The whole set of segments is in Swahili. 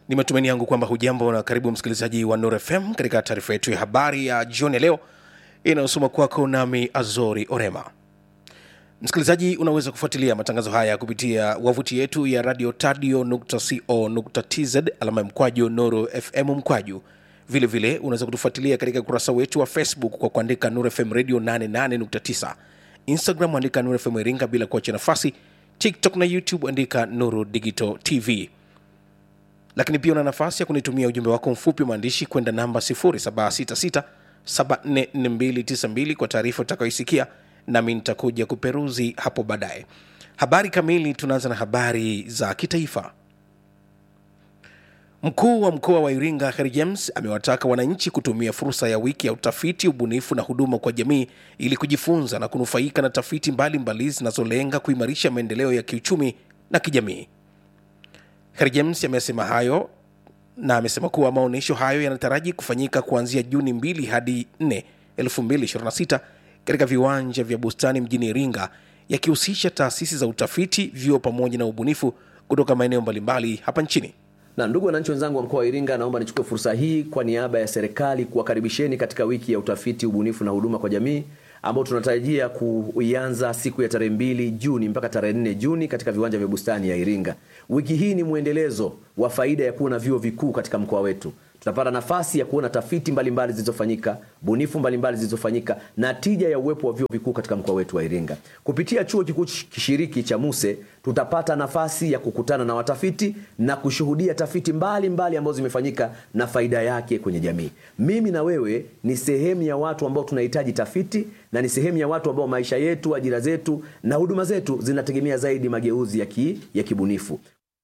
Ni matumaini yangu kwamba hujambo na karibu msikilizaji wa Nuru FM katika taarifa yetu ya habari ya jioni ya leo inayosoma kwako nami Azori Orema. Msikilizaji, unaweza kufuatilia matangazo haya kupitia wavuti yetu ya radio tadio.co.tz alama ya mkwaju Nuru FM mkwaju. Vile vile unaweza kutufuatilia katika ukurasa wetu wa Facebook kwa kuandika Nuru FM radio 88.9, Instagram andika Nuru FM Iringa bila kuacha nafasi, TikTok na YouTube andika Nuru Digital TV lakini pia una nafasi ya kunitumia ujumbe wako mfupi wa maandishi kwenda namba 0766744292 kwa taarifa utakayoisikia nami nitakuja kuperuzi hapo baadaye habari kamili tunaanza na habari za kitaifa mkuu wa mkoa wa iringa Kheri james amewataka wananchi kutumia fursa ya wiki ya utafiti ubunifu na huduma kwa jamii ili kujifunza na kunufaika na tafiti mbalimbali zinazolenga kuimarisha maendeleo ya kiuchumi na kijamii Kheri James amesema hayo na amesema kuwa maonyesho hayo yanataraji kufanyika kuanzia Juni 2 hadi 4, 2026 katika viwanja vya bustani mjini Iringa, yakihusisha taasisi za utafiti, vyuo pamoja na ubunifu kutoka maeneo mbalimbali hapa nchini. Na ndugu wananchi wenzangu wa mkoa wa Iringa, naomba nichukue fursa hii kwa niaba ya serikali kuwakaribisheni katika wiki ya utafiti, ubunifu na huduma kwa jamii ambao tunatarajia kuianza siku ya tarehe mbili Juni mpaka tarehe nne Juni katika viwanja vya bustani ya Iringa. Wiki hii ni mwendelezo wa faida ya kuwa na vyuo vikuu katika mkoa wetu. Tutapata nafasi ya kuona tafiti mbalimbali zilizofanyika, bunifu mbalimbali zilizofanyika na tija ya uwepo wa vyuo vikuu katika mkoa wetu wa Iringa. Kupitia chuo kikuu kishiriki cha Muse tutapata nafasi ya kukutana na watafiti na kushuhudia tafiti mbalimbali ambazo zimefanyika na faida yake kwenye jamii. Mimi na wewe ni sehemu ya watu ambao tunahitaji tafiti na ni sehemu ya watu ambao maisha yetu, ajira zetu na huduma zetu zinategemea zaidi mageuzi ya, ki, ya kibunifu.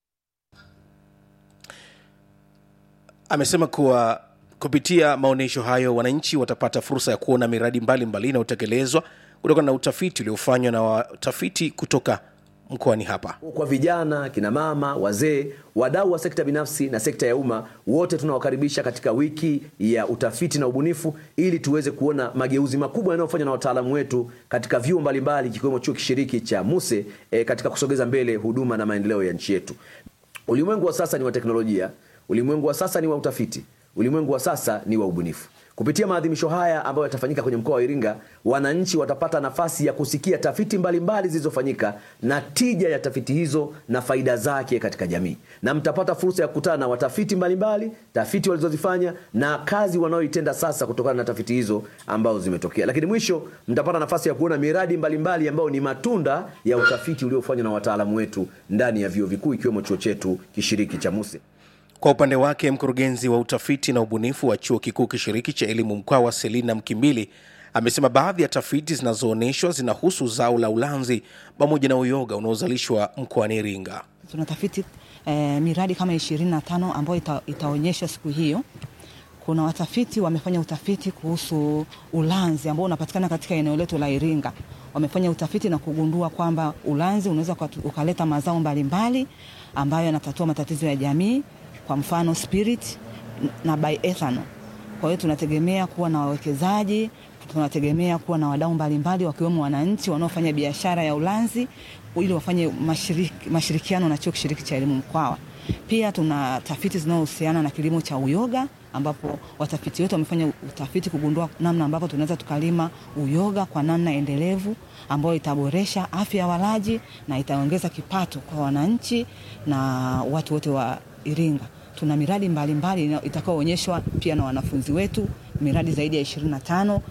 Amesema kuwa kupitia maonyesho hayo wananchi watapata fursa ya kuona miradi mbalimbali inayotekelezwa kutokana na utafiti uliofanywa na watafiti kutoka mkoani hapa. Kwa vijana, kina mama, wazee, wadau wa sekta binafsi na sekta ya umma, wote tunawakaribisha katika wiki ya utafiti na ubunifu ili tuweze kuona mageuzi makubwa yanayofanywa na wataalamu wetu katika vyuo mbalimbali kikiwemo chuo kishiriki cha Muse e, katika kusogeza mbele huduma na maendeleo ya nchi yetu. Ulimwengu wa sasa ni wa teknolojia, ulimwengu wa sasa ni wa utafiti, ulimwengu wa sasa ni wa ubunifu. Kupitia maadhimisho haya ambayo yatafanyika kwenye mkoa wa Iringa, wananchi watapata nafasi ya kusikia tafiti mbalimbali zilizofanyika na tija ya tafiti hizo na faida zake katika jamii, na mtapata fursa ya kukutana na watafiti mbalimbali, tafiti walizozifanya na kazi wanayoitenda sasa kutokana na tafiti hizo ambazo zimetokea. Lakini mwisho mtapata nafasi ya kuona miradi mbalimbali ambayo ni matunda ya utafiti uliofanywa na wataalamu wetu ndani ya vyuo vikuu ikiwemo chuo chetu kishiriki cha Muse. Kwa upande wake mkurugenzi wa utafiti na ubunifu wa chuo kikuu kishiriki cha elimu Mkwawa, Selina Mkimbili, amesema baadhi ya tafiti zinazoonyeshwa zinahusu zao la ulanzi pamoja na uyoga unaozalishwa mkoani Iringa. Tuna tafiti eh, miradi kama ishirini na tano ambayo ita, itaonyeshwa siku hiyo. Kuna watafiti wamefanya utafiti kuhusu ulanzi ambao unapatikana katika eneo letu la Iringa. Wamefanya utafiti na kugundua kwamba ulanzi unaweza ukaleta mazao mbalimbali ambayo yanatatua matatizo ya jamii kwa mfano spirit na bioethanol. Kwa hiyo tunategemea kuwa na wawekezaji, tunategemea kuwa na wadau mbalimbali wakiwemo wananchi wanaofanya biashara ya ulanzi ili wafanye mashiriki, mashirikiano na chuo kishiriki cha elimu Mkwawa. Pia tuna tafiti zinazohusiana na kilimo cha uyoga ambapo watafiti wetu wamefanya utafiti kugundua namna ambapo tunaweza tukalima uyoga kwa namna endelevu ambayo itaboresha afya ya walaji na itaongeza kipato kwa wananchi na watu wote wa Iringa. Tuna miradi mbalimbali itakayoonyeshwa pia na wanafunzi wetu, miradi zaidi ya 25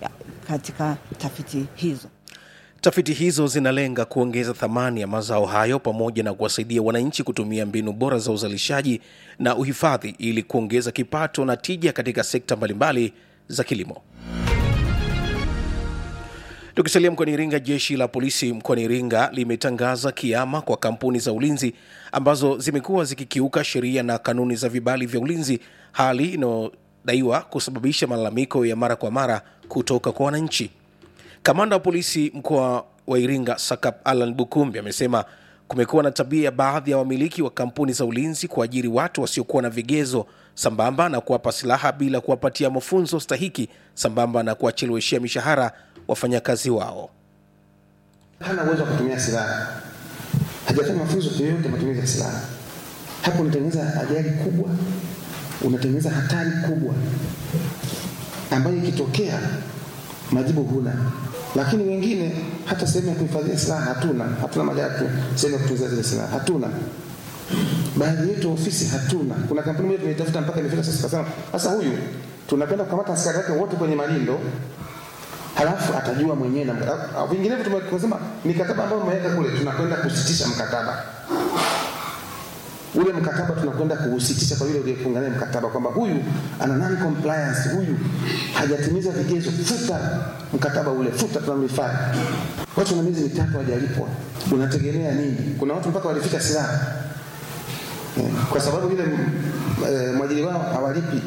katika tafiti hizo. Tafiti hizo zinalenga kuongeza thamani ya mazao hayo pamoja na kuwasaidia wananchi kutumia mbinu bora za uzalishaji na uhifadhi ili kuongeza kipato na tija katika sekta mbalimbali za kilimo. Tukisalia mkoani Iringa, jeshi la polisi mkoani Iringa limetangaza kiama kwa kampuni za ulinzi ambazo zimekuwa zikikiuka sheria na kanuni za vibali vya ulinzi, hali inayodaiwa kusababisha malalamiko ya mara kwa mara kutoka kwa wananchi. Kamanda wa polisi mkoa wa Iringa Sakap Alan Bukumbi amesema kumekuwa na tabia ya baadhi ya wamiliki wa kampuni za ulinzi kuajiri watu wasiokuwa na vigezo sambamba na kuwapa silaha bila kuwapatia mafunzo stahiki sambamba na kuwacheleweshea mishahara wafanyakazi wao. hana uwezo wa kutumia silaha, hajafanya mafunzo yoyote matumizi ya silaha, Hapo unatengeneza ajali kubwa, unatengeneza hatari kubwa ambayo ikitokea majibu huna. Lakini wengine hata sehemu ya kuhifadhia silaha hatuna, hatuna magari tu, sehemu ya kutunzia zile silaha hatuna. Baadhi yetu ofisi hatuna. Kuna kampuni moja tumeitafuta mpaka imefika sasa, tukasema sasa, huyu tunapenda kukamata askari wake wote kwenye malindo halafu atajua mwenyewe na vinginevyo, tumesema mikataba ambayo umeweka kule, tunakwenda kusitisha mkataba ule mkataba tunakwenda kuusitisha kwa yule uliyefunga naye mkataba kwamba huyu ana non compliance, huyu hajatimiza vigezo, futa mkataba ule, futa, tunamrifai. Watu na miezi mitatu hawajalipwa, unategemea nini? Kuna watu mpaka walifika silaha eh, kwa sababu yule eh, mwajiri wao hawalipi.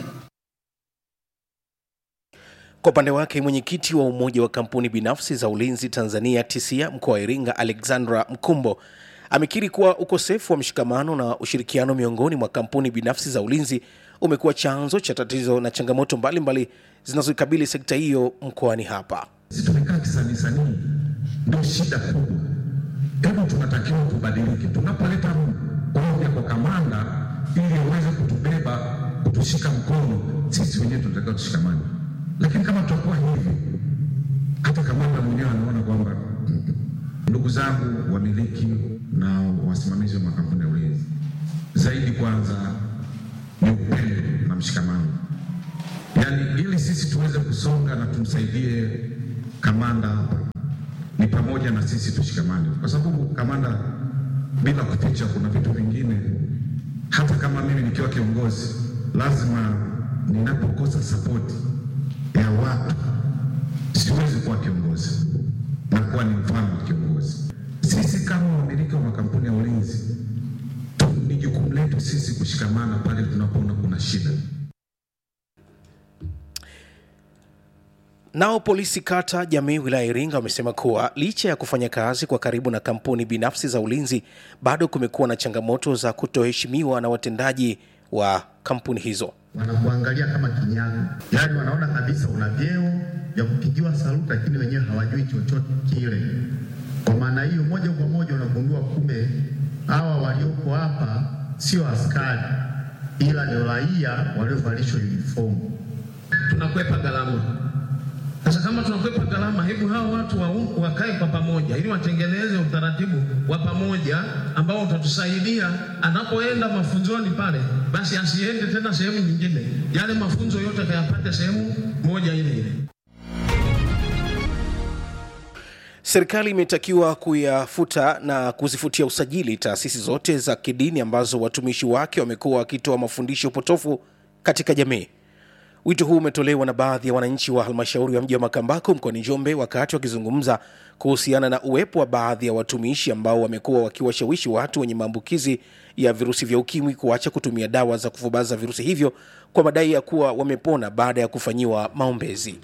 Kwa upande wake mwenyekiti wa umoja wa kampuni binafsi za ulinzi Tanzania TISIA mkoa wa Iringa, Alexandra Mkumbo amekiri kuwa ukosefu wa mshikamano na ushirikiano miongoni mwa kampuni binafsi za ulinzi umekuwa chanzo cha tatizo na changamoto mbalimbali zinazoikabili sekta hiyo mkoani hapa. Sisi tumekaa kisanisanii, ndio shida kubwa. Hebu tunatakiwa tubadilike. Tunapoleta ombi kwa kamanda ili aweze kutubeba, kutushika mkono, sisi wenyewe tunatakiwa tushikamane. Lakini kama tutakuwa hivi, hata kamanda mwenyewe anaona kwamba ndugu zangu wamiliki na wasimamizi wa makampuni ya ulinzi, zaidi kwanza ni upendo na mshikamano, yaani ili sisi tuweze kusonga na tumsaidie kamanda hapa, ni pamoja na sisi tushikamane, kwa sababu kamanda, bila kuficha, kuna vitu vingine, hata kama mimi nikiwa kiongozi, lazima ninapokosa sapoti ya watu siwezi kuwa kiongozi na kuwa ni mfano wa kiongozi. Sisi kama wamiliki wa makampuni ya ulinzi ni jukumu letu sisi kushikamana pale tunapoona kuna shida. Nao polisi kata jamii wilaya Iringa wamesema kuwa licha ya kufanya kazi kwa karibu na kampuni binafsi za ulinzi, bado kumekuwa na changamoto za kutoheshimiwa na watendaji wa kampuni hizo. Wanakuangalia kama kinyago, yaani wanaona kabisa una vyeo vya kupigiwa saluti, lakini wenyewe hawajui chochote kile. Kwa maana hiyo, moja kwa moja unagundua kumbe hawa walioko hapa sio askari, ila ni raia waliovalishwa uniform. Tunakwepa gharama. Sasa kama tunakwepa gharama, hebu hao watu wa, wakae kwa pamoja ili watengeneze utaratibu wa pamoja ambao utatusaidia anapoenda mafunzoni pale, basi asiende tena sehemu nyingine, yale mafunzo yote akayapate sehemu moja ile ile. Serikali imetakiwa kuyafuta na kuzifutia usajili taasisi zote za kidini ambazo watumishi wake wamekuwa wakitoa mafundisho potofu katika jamii. Wito huu umetolewa na baadhi ya wananchi wa halmashauri ya mji wa Makambako mkoani Njombe wakati wakizungumza kuhusiana na uwepo wa baadhi ya watumishi ambao wamekuwa wakiwashawishi watu wenye maambukizi ya virusi vya ukimwi kuacha kutumia dawa za kufubaza virusi hivyo kwa madai ya kuwa wamepona baada ya kufanyiwa maombezi.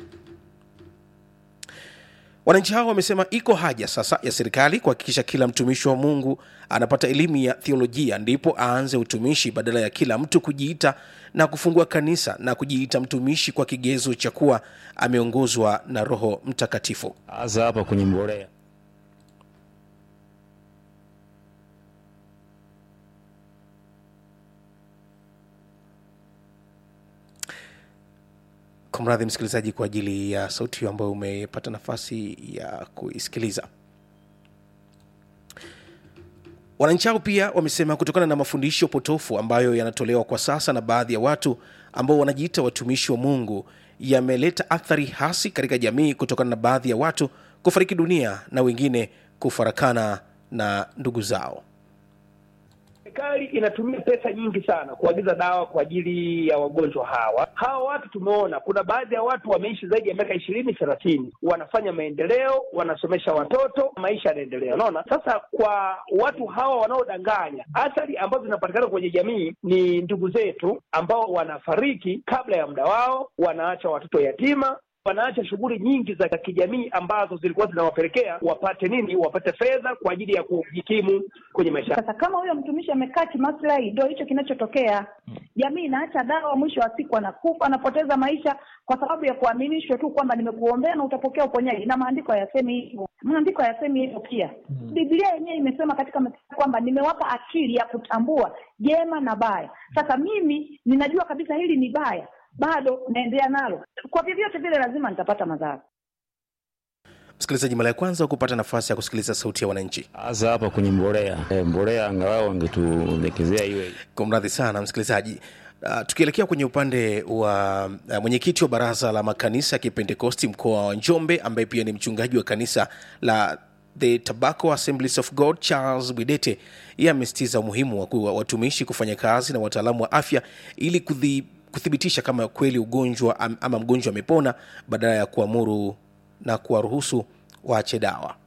Wananchi hao wamesema iko haja sasa ya serikali kuhakikisha kila mtumishi wa Mungu anapata elimu ya theolojia ndipo aanze utumishi badala ya kila mtu kujiita na kufungua kanisa na kujiita mtumishi kwa kigezo cha kuwa ameongozwa na Roho Mtakatifu. hasa hapa kwenye mbolea. Kumradhi msikilizaji kwa ajili ya sauti hiyo ambayo umepata nafasi ya kuisikiliza. Wananchi hao pia wamesema kutokana na mafundisho potofu ambayo yanatolewa kwa sasa na baadhi ya watu ambao wanajiita watumishi wa Mungu yameleta athari hasi katika jamii kutokana na baadhi ya watu kufariki dunia na wengine kufarakana na ndugu zao. Serikali inatumia pesa nyingi sana kuagiza dawa kwa ajili ya wagonjwa hawa. Hawa watu tumeona, kuna baadhi ya watu wameishi zaidi ya miaka ishirini thelathini, wanafanya maendeleo, wanasomesha watoto, maisha yanaendelea. Unaona, sasa kwa watu hawa wanaodanganya, athari ambazo zinapatikana kwenye jamii ni ndugu zetu ambao wanafariki kabla ya muda wao, wanaacha watoto yatima wanaacha shughuli nyingi za kijamii ambazo zilikuwa zinawapelekea wapate nini, wapate fedha kwa ajili ya kujikimu kwenye maisha. Sasa kama huyo mtumishi amekaa kimaslahi, ndio hicho kinachotokea. Jamii inaacha dawa, mwisho wa siku anakufa, anapoteza maisha kwa sababu ya kuaminishwa tu kwamba nimekuombea na utapokea uponyaji, na maandiko hayasemi hivyo. Maandiko hayasemi hivyo pia. Biblia yenyewe imesema katika Mathayo kwamba nimewapa akili ya kutambua jema na baya. Sasa mimi ninajua kabisa hili ni baya, bado naendelea nalo, kwa vyovyote vile lazima nitapata madhara. msikilizaji mara ya kwanza kupata nafasi ya kusikiliza sauti ya wananchi hasa hapa kwenye mbolea e, mbolea angalau wangetuelekezea iwe kumradhi sana msikilizaji Uh, tukielekea kwenye upande wa uh, mwenyekiti wa baraza la makanisa ya kipentekosti mkoa wa njombe ambaye pia ni mchungaji wa kanisa la the tobacco assemblies of god charles bwidete yeye amesitiza umuhimu wa kuwa watumishi kufanya kazi na wataalamu wa afya ili kuthi, kuthibitisha kama kweli ugonjwa am, ama mgonjwa amepona badala ya kuamuru na kuwaruhusu waache dawa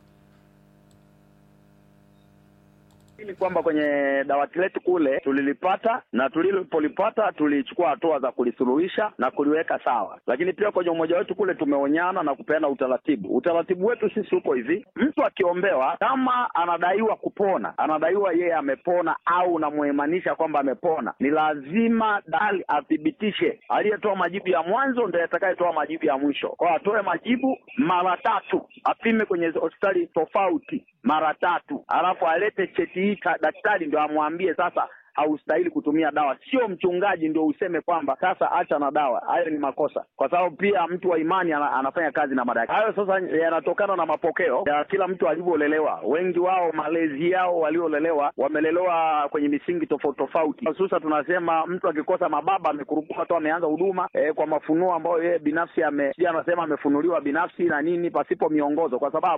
ni kwamba kwenye dawati letu kule tulilipata na tulipolipata tulichukua hatua za kulisuluhisha na kuliweka sawa, lakini pia kwenye umoja wetu kule tumeonyana na kupeana utaratibu. Utaratibu wetu sisi huko hivi, mtu akiombewa kama anadaiwa kupona, anadaiwa yeye amepona au unamuimanisha kwamba amepona, ni lazima dali athibitishe. Aliyetoa majibu ya mwanzo ndiye atakayetoa majibu ya mwisho, kwa atoe majibu mara tatu, apime kwenye hospitali tofauti mara tatu, alafu alete cheti hii daktari ndio amwambie sasa haustahili kutumia dawa, sio mchungaji ndio useme kwamba sasa acha na dawa. Hayo ni makosa, kwa sababu pia mtu wa imani ana, anafanya kazi na madaktari. Hayo sasa yanatokana na mapokeo ya kila mtu alivyolelewa. Wengi wao malezi yao waliolelewa, wamelelewa kwenye misingi tofauti tofauti. Hususa tunasema mtu akikosa mababa amekurupuka tu ameanza huduma eh, kwa mafunuo ambayo yeye binafsi ame, anasema amefunuliwa binafsi na nini pasipo miongozo, kwa sababu